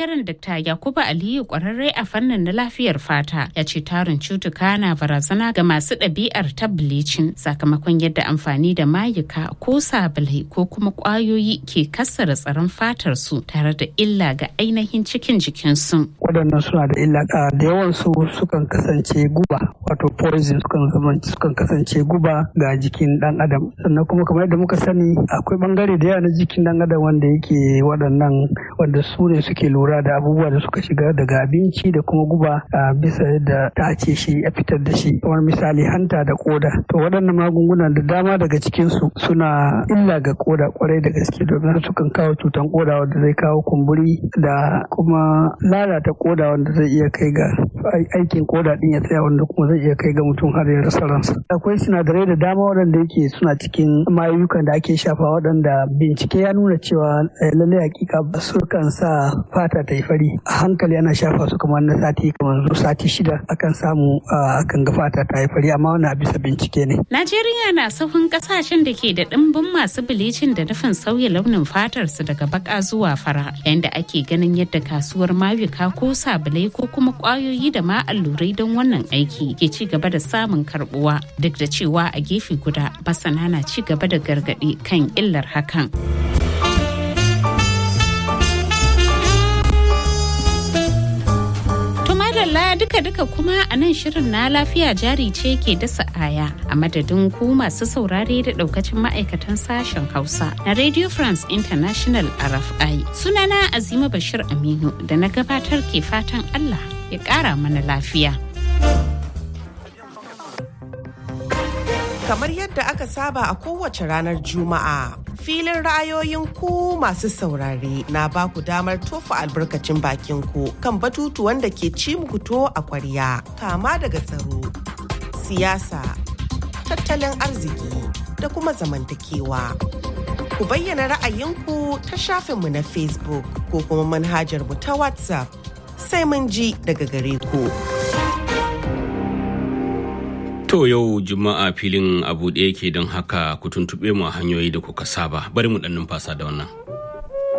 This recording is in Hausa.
bangaren Dr. Yakubu Aliyu kwararre a fannin na lafiyar fata ya ce tarin cutuka na barazana ga masu ɗabi'ar ta bleaching sakamakon yadda amfani da mayuka ko sabulai ko kuma ƙwayoyi ke kassara tsaron fatar su tare da illa ga ainihin cikin jikinsu. Waɗannan suna da illa da yawan su sukan kasance guba wato poison sukan kasance guba ga jikin ɗan adam sannan kuma kamar yadda muka sani akwai bangare da yawa na jikin ɗan adam wanda yake waɗannan wanda su ne suke lura da abubuwa da suka shiga daga abinci da kuma guba a bisa yadda ta ce shi a fitar da shi kamar misali hanta da koda to waɗannan magunguna da dama daga cikinsu suna illa ga koda kwarai da gaske domin sukan kawo cutan koda wanda zai kawo kumburi da kuma lalata koda wanda zai iya kai ga aikin koda din ya tsaya wanda kuma zai iya kai ga mutum har ya rasa ransa akwai sinadarai da dama waɗanda yake suna cikin mayukan da ake shafa waɗanda bincike ya nuna cewa lallai hakika su kan sa fata ta yi fari a hankali ana shafa su kamar na sati kamar sati shida akan samu akan ga fata ta yi fari amma wani bisa bincike ne. Najeriya na sahun kasashen da ke da ɗimbin masu bilicin da nufin sauya launin fatar su daga baka zuwa fara yayin da ake ganin yadda kasuwar mayuka ko sabulai ko kuma kwayoyi da ma allurai don wannan aiki ke ci gaba da samun karbuwa duk da cewa a gefe guda masana na ci gaba da gargaɗi kan illar hakan. madalla duka-duka kuma a nan shirin na lafiya jari ce ke dasa aya a madadin ku masu saurare da daukacin ma'aikatan sashen hausa na radio france international rfi sunana azima bashir aminu da na gabatar ke fatan allah ya kara mana lafiya kamar yadda aka saba a kowace ranar juma'a filin ra'ayoyin ku masu saurare na ba ku damar tofa albarkacin bakin ku kan batutuwan da ke ci muku to a kwarya kama daga tsaro siyasa tattalin arziki da kuma zamantakewa ku bayyana ra'ayinku ta shafinmu na facebook ko kuma manhajar mu ta whatsapp sai mun ji daga gare ku. To yau Juma'a filin abu ɗaya ke don haka ku tuntuɓe mu a hanyoyi da kuka saba bari mu ɗan numfasa da wannan.